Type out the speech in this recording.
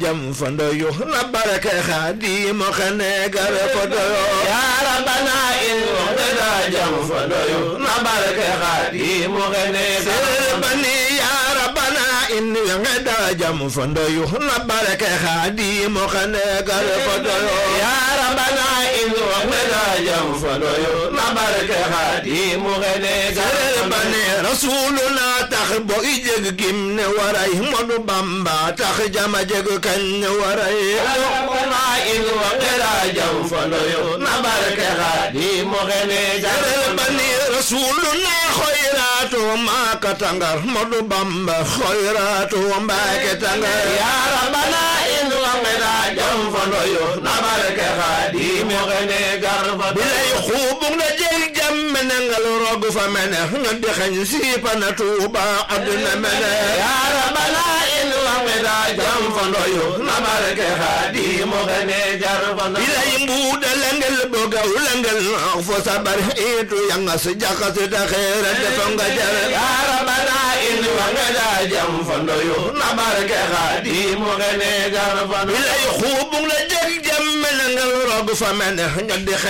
jam fandoyu na barake xaadimu xene gare ko doyo ya rabbana in waqtada jam fandoyu na barake xaadimu xene gare bani ya rabbana in waqtada jam fandoyu na barake xaadimu xene gare ko doyo ya rabbana in waqtada jam fandoyu na barake xaadimu xene gare bani rasuluna tax bo i jeg gim ne waray modu bamba tax jama jeg kañ ne waray rabbana in waqtada jam fandoyu na barake xaadimu xene gare bani rasuluna xoyratu maka tangar modu bamba xoyratu mbake tangar ya rabbana in waqtada jam fandoyu na barake xaadimu xene gar fa bilay xubung na jeg jam menengal rog fa mene nga di xañ siipana tuuba aduna mene ya rabbana in waqtada jam fandoyu na barake xaadimu xene gar fa bilay mbuuda lengel bogaw lengel fo sabar itu yangas jakas da xeera defa nga jar ya rabbana in waqtada jam fandoyu na barake xaadimu xene gar fa bilay xubung na jeg jam menengal rog fa mene nga di